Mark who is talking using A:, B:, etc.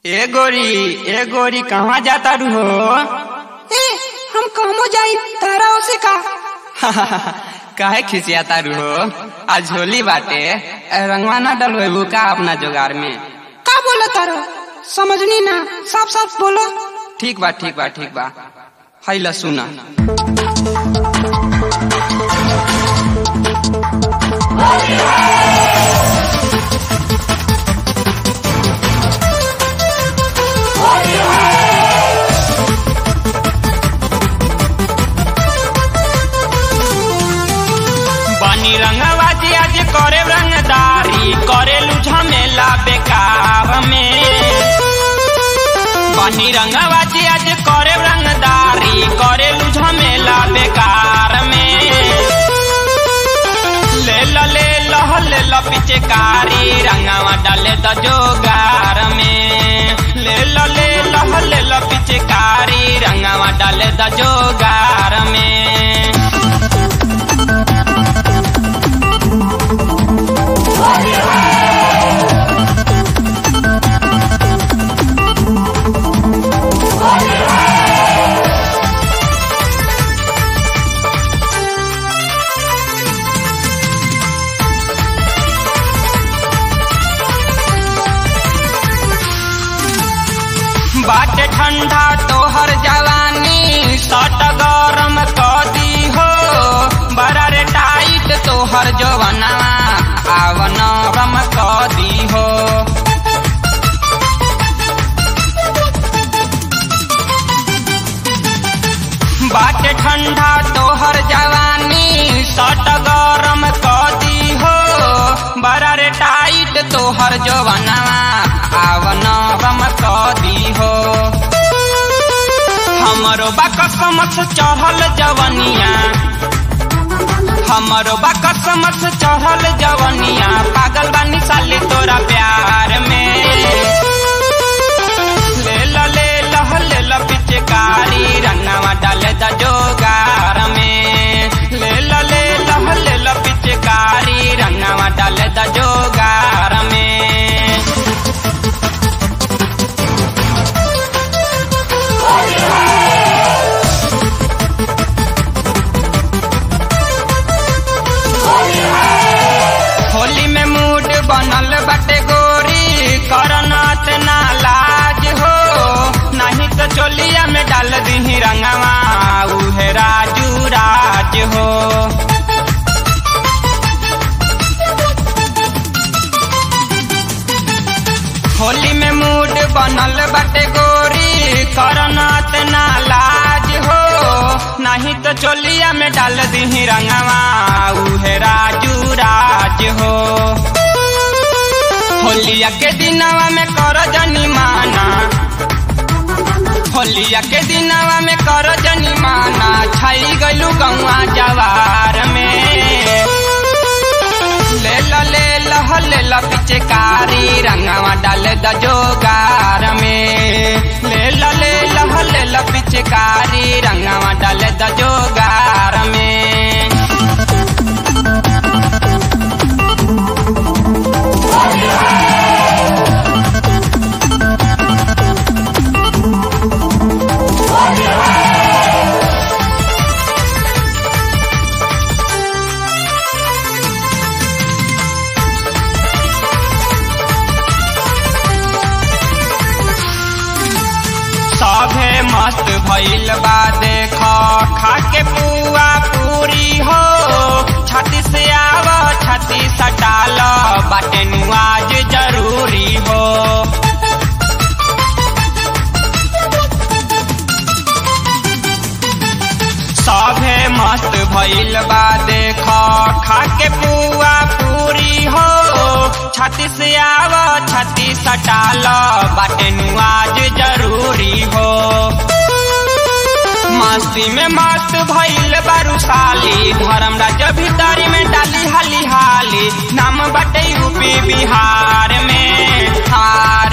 A: ए गोरी ए गोरी कहाँ जाता रू हो
B: ए हम कहमो जाई तारा ओसे का
A: काहे खिसियाता रू हो आज होली बाटे ए, रंगवा ना डलवेबू का अपना जोगार में
B: का बोला तारा समझनी ना साफ साफ बोलो
A: ठीक बा ठीक बा ठीक बा है ल सुना
C: बनी रंगबाजी आज करे रंगदारी करे झमेला बेकार में बनी रंगबाजी आज करे रंगदारी करे झमेला बेकार में ले ल ले लह ले ल पिचकारी रंगवा डाले द जोगार में ले ल ले लह ले ल पिचकारी रंगवा डाले द जोगार में बाटे ठंडा तोहर जवानी सट गरम क दी हो बड़ा रे टाइट तोहर जवानवा आव नरम क दी हो बाटे ठंडा तोहर जवानी सट गरम क दी हो बड़ा रे टाइट तोहर जवानवा आव नरम क दी हो हमरो बाकसमस चढ़ल जवनिया हमरो बाकसमस चढ़ल जवनिया पागल बानी साली तोरा प्यार में ले ल ले लह ले ल पिचकारी रंगवा डाले द जोगार में ले ल ले लह ले ल पिचकारी रंगवा डाले द जोगार में होली में मूड बनल बटे गोरी करनात ना लाज हो नहीं तो चोलिया में डाल दी रंगवा उहे राजू राज हो होली में मूड बनल बटे गोरी करनात ना लाज हो नहीं तो चोलिया में डाल दी रंगवा उहे राजू राज हो होलिया के दिनवा में कर जनी माना होलिया के दिनवा में कर जनी माना छाई गलू गौआ जवार में ले ल ले लह ले ल पिचकारी रंगवा डाले द जोगार में ले ल ले लह ले ल पिचकारी रंगवा डाले द जोगार में सभे मस्त भइल बा देख खा के पुआ पूरी हो छाती से आव छाती सटाल बाटे नुआज जरूरी हो सभे मस्त भइल बा देख खा के पुआ पूरी हो छाती से आव छाती सटाल बाटे नुआज जरूरी हो मस्ती में मस्त भइल बारू साली धर्म राज्य भीतरी में डाली हाली हाली नाम बटे यूपी बिहार में हार